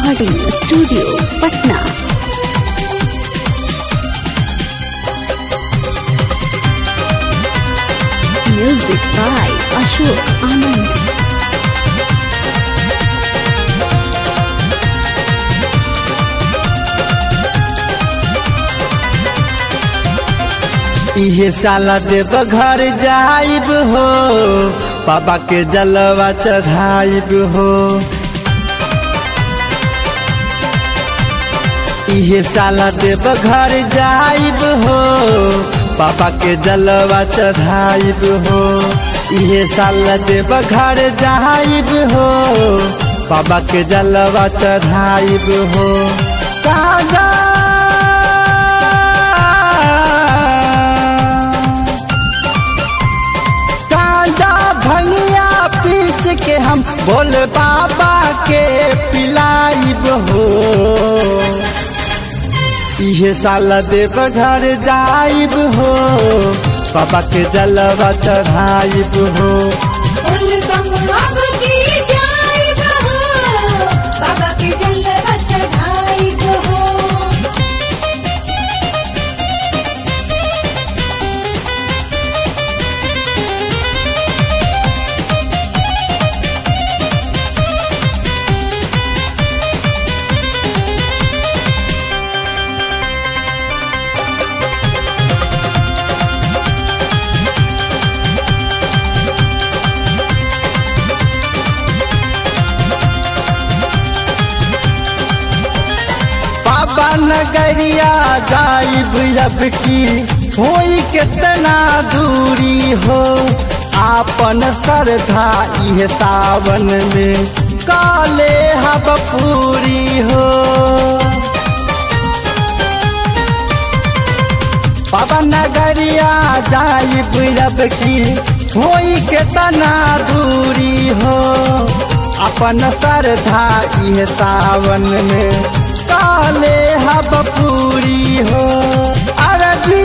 recording studio Patna music by Ashok Anand इहे साला देव घर जाइब हो बाबा के जलवा चढ़ाइब हो इहे साला देव घर जाइब हो बाबा के जलवा चढ़ाइब हो इहे साला देव घर जाइब हो बाबा के जलवा चढ़ाइब हो काजा कांदा भंगिया पीस के हम भोले बाबा के पिलाइब हो इहे साल देव घर जाइब हो बाबा के जलवा चढ़ाइब हो उनकम अब की जाइब हो बाबा के जलवा चढ़ाइब हो बाबा नगरिया जाइब अब की होई कितना दूरी हो आपन श्रद्धा इह सावन में काले हब पूरी हो बाबा नगरिया जाइब अब की होई कितना दूरी हो अपन श्रद्धा इह सावन में काले हब पूरी हो अरबी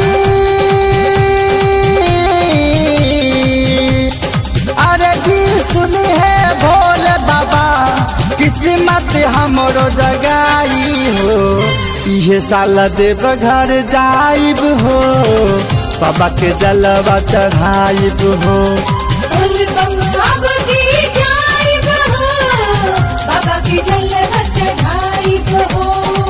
अरबी सुनी है भोले बाबा किस्मत हमरो जगाई हो इहे साल देव घर जाइब हो बाबा के जलवा चढ़ाइब हो उनकम अब की जाइब हो बाबा के जलवा चढ़ाइब हो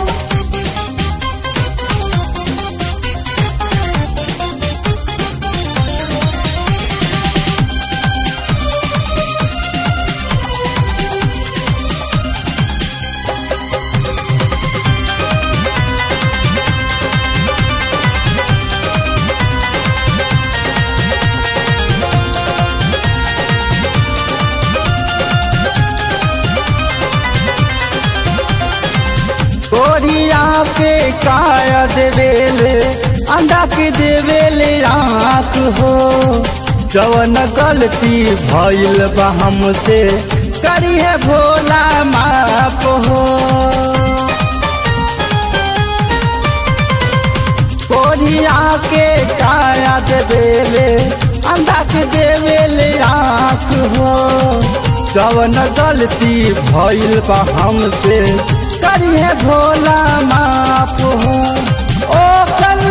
गोरिया के काया देवेले अंडा के देवेले आँख हो जवन गलती भइल बा हमसे करी है भोला माप हो गोरिया के काया देवेले अंडा के देवेले आँख हो जवन गलती भइल बा हमसे करिए भोला माप हो ओ कल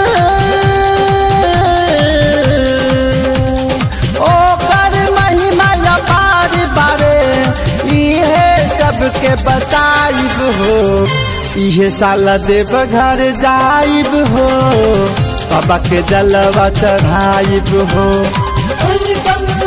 ओ कर महिमा अपार बारे इहे सबके बताइब हो इहे साल देव घर जाइब हो बाबा के जलवा चढ़ाइब हो उनकम